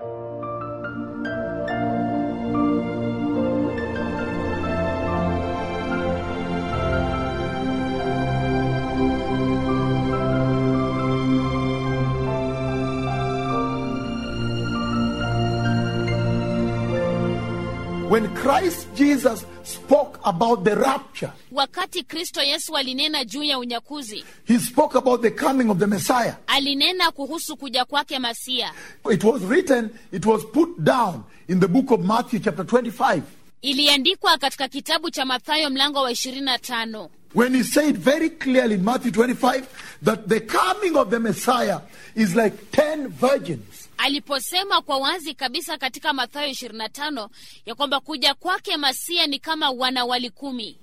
When Christ Jesus spoke about the rapture, wakati kristo yesu alinena juu ya unyakuzi he spoke about the coming of the Messiah. alinena kuhusu kuja kwake masia It was written, it was put down in the book of Matthew, chapter 25, iliandikwa katika kitabu cha mathayo mlango wa 25 when he said very clearly in Matthew 25 that the coming of the Messiah is like 10 virgins. aliposema kwa wazi kabisa katika mathayo 25 ya kwamba kuja kwake masia ni kama wanawali kumi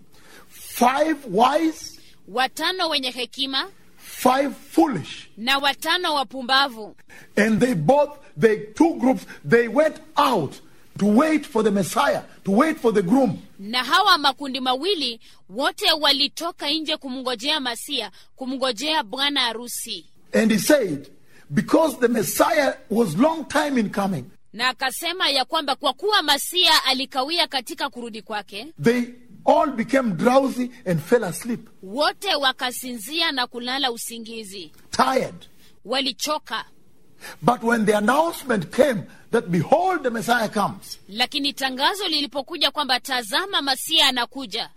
Five wise, watano wenye hekima five foolish. na watano wapumbavu And they both, they two groups, they went out to wait for the Messiah, to wait for the groom. na hawa makundi mawili wote walitoka nje kumngojea masia kumngojea bwana harusi And he said, because the Messiah was long time in coming, na akasema ya kwamba kwa kuwa masia alikawia katika kurudi kwake they all became drowsy and fell asleep, wote wakasinzia na kulala usingizi tired. walichoka But when the announcement came that behold the Messiah comes, lakini tangazo lilipokuja kwamba tazama masia anakuja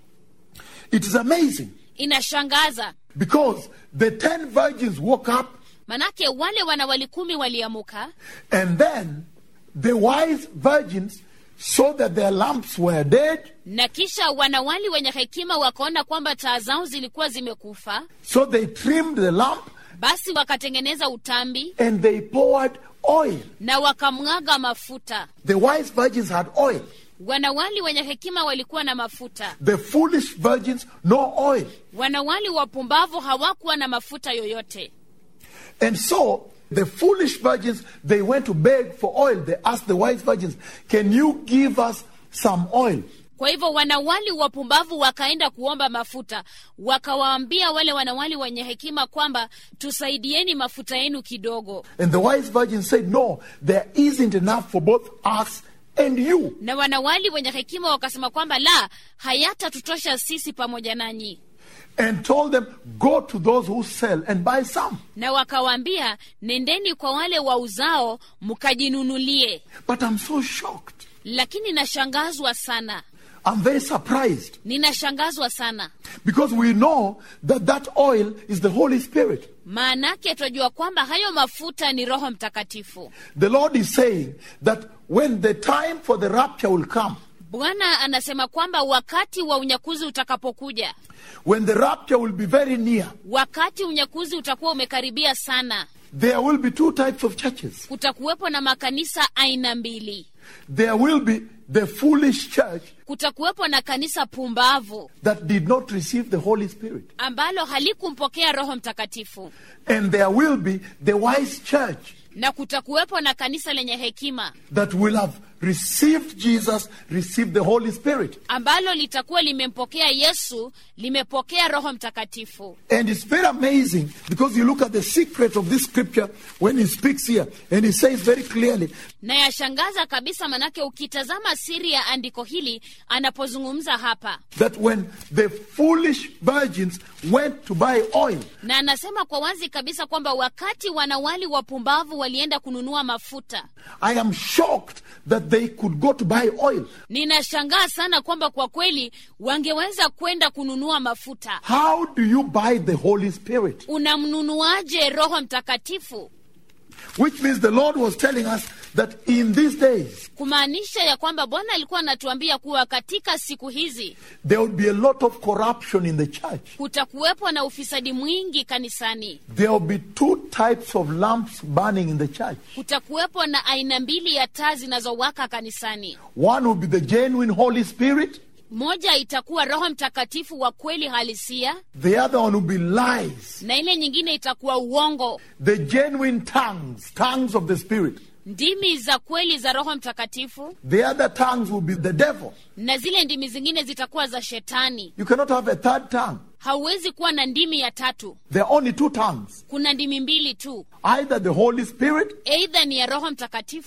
it is amazing inashangaza because the ten virgins woke up manake wale wanawali kumi waliamuka and then the wise virgins saw that their lamps were dead, na kisha wanawali wenye hekima wakaona kwamba taa zao zilikuwa zimekufa so they trimmed the lamp basi wakatengeneza utambi and they poured oil. na wakamwaga mafuta The wise virgins had oil. wanawali wenye hekima walikuwa na mafuta The foolish virgins, no oil. wanawali wapumbavu hawakuwa na mafuta yoyote And so the foolish virgins, they went to beg for oil. They asked the wise virgins, Can you give us some oil? kwa hivyo wanawali wapumbavu wakaenda kuomba mafuta wakawaambia wale wanawali wenye hekima kwamba tusaidieni mafuta yenu kidogo And the wise virgins said, No, there isn't enough for both us and you. na wanawali wenye hekima wakasema kwamba la hayatatutosha sisi pamoja nanyi And told them, Go to those who sell and buy some. na wakawaambia nendeni kwa wale wauzao mkajinunulie But I'm so shocked. lakini nashangazwa sana I'm very surprised ninashangazwa sana because we know that that oil is the Holy Spirit. maanake twajua kwamba hayo mafuta ni roho mtakatifu The Lord is saying that when the time for the rapture will come, bwana anasema kwamba wakati wa unyakuzi utakapokuja when the rapture will be very near, wakati unyakuzi utakuwa umekaribia sana there will be two types of churches. kutakuwepo na makanisa aina mbili There will be the foolish church kutakuwepo na kanisa pumbavu that did not receive the Holy Spirit. ambalo halikumpokea roho mtakatifu And there will be the wise church na kutakuwepo na kanisa lenye hekima that will have received Jesus, received the Holy Spirit. ambalo litakuwa limempokea yesu limepokea roho mtakatifu And it's very amazing because you look at the secret of this scripture when he speaks here and he says very clearly na yashangaza kabisa manake ukitazama siri ya andiko hili anapozungumza hapa that when the foolish virgins went to buy oil, na anasema kwa wazi kabisa kwamba wakati wanawali wapumbavu walienda kununua mafuta I am shocked that they could go to buy oil. ninashangaa sana kwamba kwa kweli wangeweza kwenda kununua mafuta How do you buy the Holy Spirit? unamnunuaje roho mtakatifu Which means the Lord was telling us that in these days, kumaanisha ya kwamba bwana alikuwa anatuambia kuwa katika siku hizi there would be a lot of corruption in the church. kutakuwepo na ufisadi mwingi kanisani There will be two types of lamps burning in the church. kutakuwepo na aina mbili ya taa zinazowaka kanisani One will be the genuine Holy Spirit, moja itakuwa roho mtakatifu wa kweli halisia the other one will be lies, na ile nyingine itakuwa uongo the genuine tongues, tongues of the Spirit. ndimi za kweli za roho mtakatifu The other tongues will be the devil. na zile ndimi zingine zitakuwa za shetani You cannot have a third tongue. hauwezi kuwa na ndimi ya tatu There are only two tongues kuna ndimi mbili tu either the Holy Spirit eidha ni ya roho mtakatifu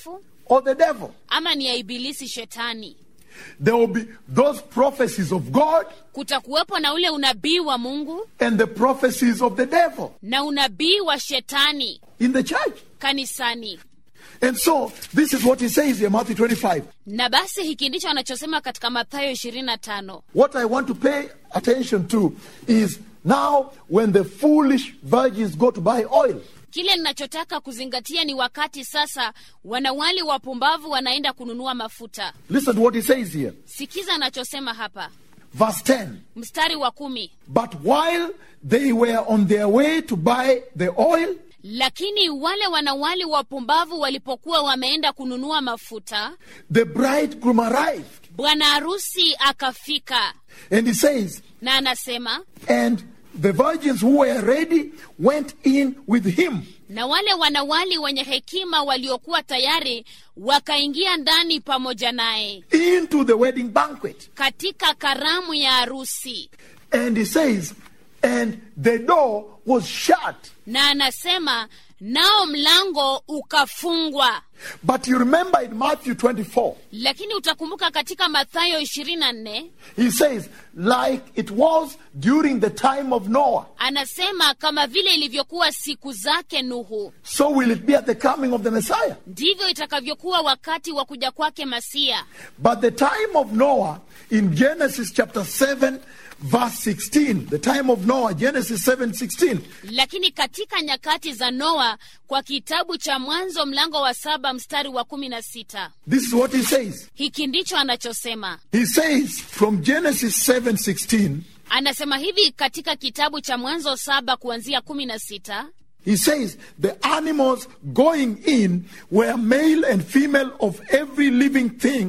or the devil. ama ni ya ibilisi shetani There will be those prophecies of God kutakuwepo na ule unabii wa mungu and the prophecies of the devil na unabii wa shetani in the church. kanisani And so, this is what he says here, Matthew 25. na basi hiki ndicho anachosema katika mathayo 25 What I want to pay attention to is now when the foolish virgins go to buy oil. kile ninachotaka kuzingatia ni wakati sasa wanawali wapumbavu wanaenda kununua mafuta Listen to what he says here. sikiza anachosema hapa Verse 10. mstari wa kumi But while they were on their way to buy the oil, lakini wale wanawali wapumbavu walipokuwa wameenda kununua mafuta the bridegroom arrived. bwana harusi akafika And he says, na anasema And the virgins who were ready went in with him. na wale wanawali wenye hekima waliokuwa tayari wakaingia ndani pamoja naye into the wedding banquet. katika karamu ya harusi And he says, and the door was shut. na anasema nao mlango ukafungwa But you remember in Matthew 24, lakini utakumbuka katika mathayo 24 he says, like it was during the time of Noah, anasema kama vile ilivyokuwa siku zake nuhu so will it be at the coming of the Messiah. ndivyo itakavyokuwa wakati wa kuja kwake masia But the time of Noah in Genesis chapter 7, verse 16, the time of Noah, Genesis 7 16, lakini katika nyakati za noa kwa kitabu cha mwanzo mlango wa saba mstari wa kumi na sita this is what he says. hiki ndicho anachosema He says from Genesis 7 16, anasema hivi katika kitabu cha mwanzo saba kuanzia kumi na sita He says the animals going in were male and female of every living thing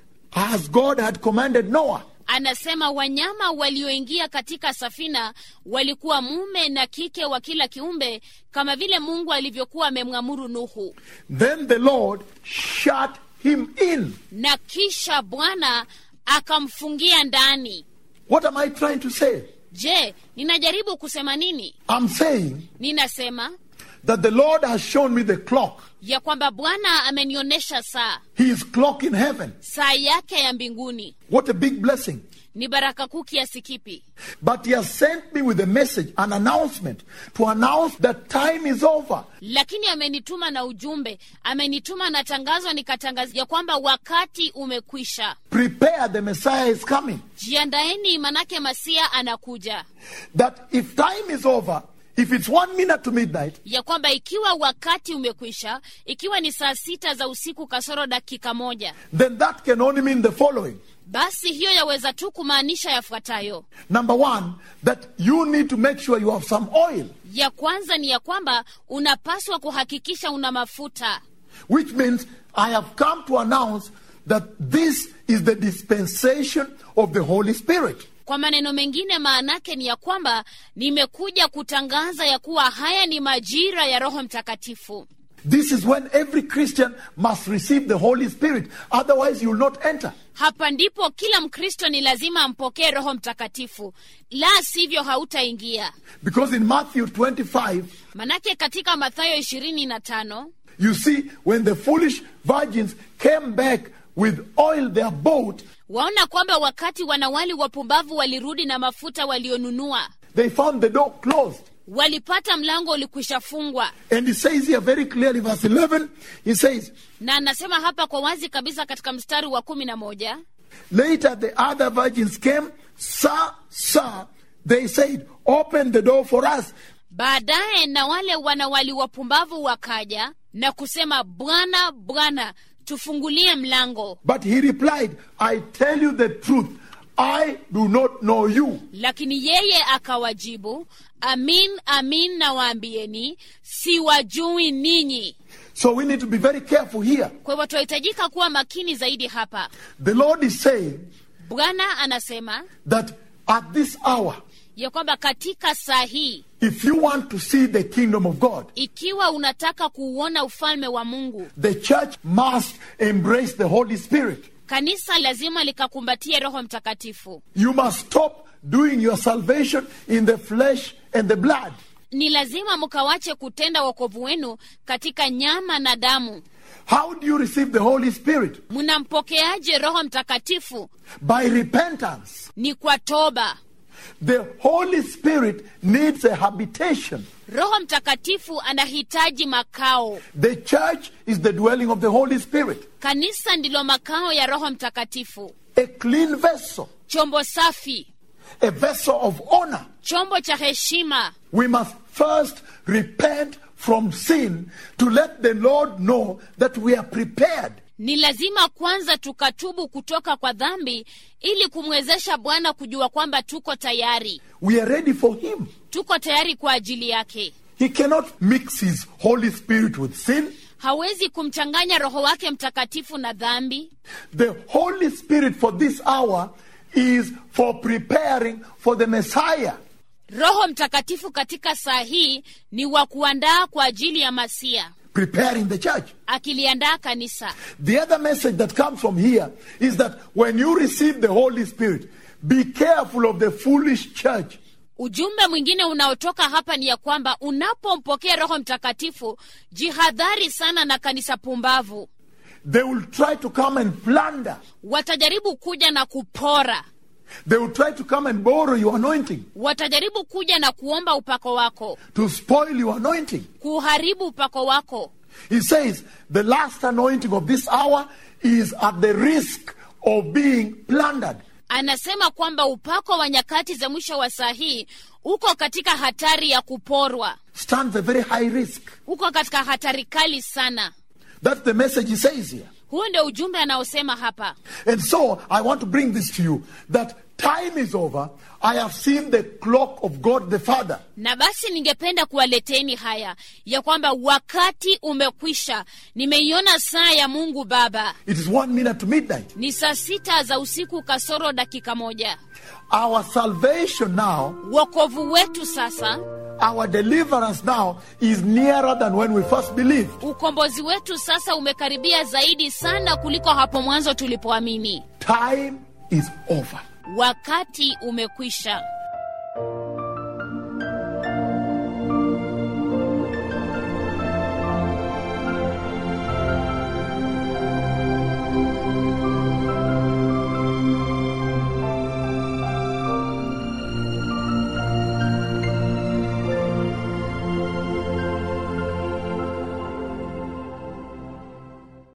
as God had commanded Noah. anasema wanyama walioingia katika safina walikuwa mume na kike wa kila kiumbe kama vile mungu alivyokuwa amemwamuru nuhu Then the Lord shut him in. na kisha bwana akamfungia ndani What am I trying to say? je ninajaribu kusema nini I'm saying ninasema that the Lord has shown me the clock, ya kwamba bwana amenionyesha saa His clock in heaven. saa yake ya mbinguni What a big blessing. ni baraka kuu kiasi kipi But He has sent me with a message, an announcement, to announce that time is over. lakini amenituma na ujumbe amenituma na tangazo nikatangaza ya kwamba wakati umekwisha Prepare, the Messiah is coming. jiandaeni manake masia anakuja That if time is over, if it's one minute to midnight, ya kwamba ikiwa wakati umekwisha ikiwa ni saa sita za usiku kasoro dakika moja then that can only mean the following. basi hiyo yaweza tu kumaanisha yafuatayo Number one, that you need to make sure you have some oil, ya kwanza ni ya kwamba unapaswa kuhakikisha una mafuta which means I have come to announce that this is the dispensation of the Holy Spirit. kwa maneno mengine maanake ni ya kwamba nimekuja kutangaza ya kuwa haya ni majira ya roho mtakatifu This is when every Christian must receive the Holy Spirit, otherwise, you will not enter. hapa ndipo kila mkristo ni lazima ampokee roho mtakatifu la sivyo hautaingia Because in Matthew 25, manake katika mathayo ishirini na tano you see, when the foolish virgins came back with oil, their boat, waona kwamba wakati wanawali wapumbavu walirudi na mafuta walionunua they found the door closed. walipata mlango ulikwisha fungwa And he says here very clearly, verse 11, he says, na anasema hapa kwa wazi kabisa katika mstari wa kumi na moja Later, the other virgins came, Sir, Sir, they said, Open the door for us. baadaye na wale wanawali wapumbavu wakaja na kusema bwana bwana tufungulie mlango But he replied, I tell you the truth, I do not know you. lakini yeye akawajibu amin amin nawaambieni siwajui ninyi So we need to be very careful here. kwa hivyo tunahitajika kuwa makini zaidi hapa The Lord is saying bwana anasema that at this hour, ya kwamba katika saa hii if you want to see the kingdom of God, ikiwa unataka kuuona ufalme wa mungu the church must embrace the Holy Spirit. kanisa lazima likakumbatie roho mtakatifu You must stop doing your salvation in the flesh and the blood. ni lazima mkawache kutenda wokovu wenu katika nyama na damu How do you receive the Holy Spirit? mnampokeaje roho mtakatifu By repentance. ni kwa toba The Holy Spirit needs a habitation. roho mtakatifu anahitaji makao The church is the dwelling of the Holy Spirit. kanisa ndilo makao ya roho mtakatifu A clean vessel, chombo safi a vessel of honor. chombo cha heshima We must first repent from sin to let the Lord know that we are prepared. ni lazima kwanza tukatubu kutoka kwa dhambi ili kumwezesha bwana kujua kwamba tuko tayari We are ready for Him. tuko tayari kwa ajili yake He cannot mix His Holy Spirit with sin. hawezi kumchanganya roho wake mtakatifu na dhambi The Holy Spirit for this hour is for preparing for the Messiah. roho mtakatifu katika saa hii ni wa kuandaa kwa ajili ya masia preparing the church. akiliandaa kanisa The other message that comes from here is that when you receive the Holy Spirit, be careful of the foolish church. ujumbe mwingine unaotoka hapa ni ya kwamba unapompokea roho mtakatifu jihadhari sana na kanisa pumbavu They will try to come and plunder. watajaribu kuja na kupora They will try to come and borrow your anointing, watajaribu kuja na kuomba upako wako to spoil your anointing. kuharibu upako wako He says the last anointing of this hour is at the risk of being plundered. anasema kwamba upako wa nyakati za mwisho wa saa hii uko katika hatari ya kuporwa Stands a very high risk. uko katika hatari kali sana That's the message he says here. huu ndio ujumbe anaosema hapa And so I want to bring this to you that time is over. I have seen the clock of God the Father. na basi ningependa kuwaleteni haya ya kwamba wakati umekwisha nimeiona saa ya mungu baba It is one minute to midnight. ni saa sita za usiku kasoro dakika moja Our salvation now, wokovu wetu sasa our deliverance now is nearer than when we first believed. ukombozi wetu sasa umekaribia zaidi sana kuliko hapo mwanzo tulipoamini Time is over. wakati umekwisha